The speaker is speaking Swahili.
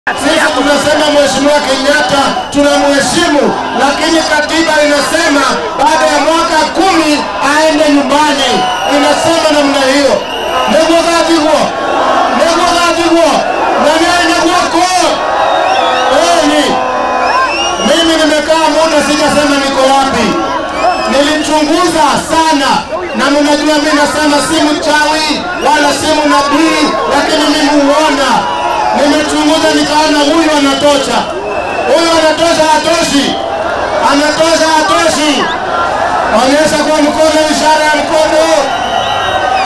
Sisi tunasema Mheshimiwa Kenyatta tunamheshimu, lakini katiba inasema baada ya mwaka kumi aende nyumbani. Inasema namna hiyo. Niguo gathiguo niguo gathiguo na niaende guoko Kweli mimi nimekaa muda sijasema niko wapi, nilichunguza sana, na mnajua mimi nasema si mchawi wala si nabii, lakini mimi huona. Nimechunguza nikaona huyu anatosha, huyu anatosha, hatoshi, anatosha, hatoshi. Onyesha kwa mkono, ishara ya mkono.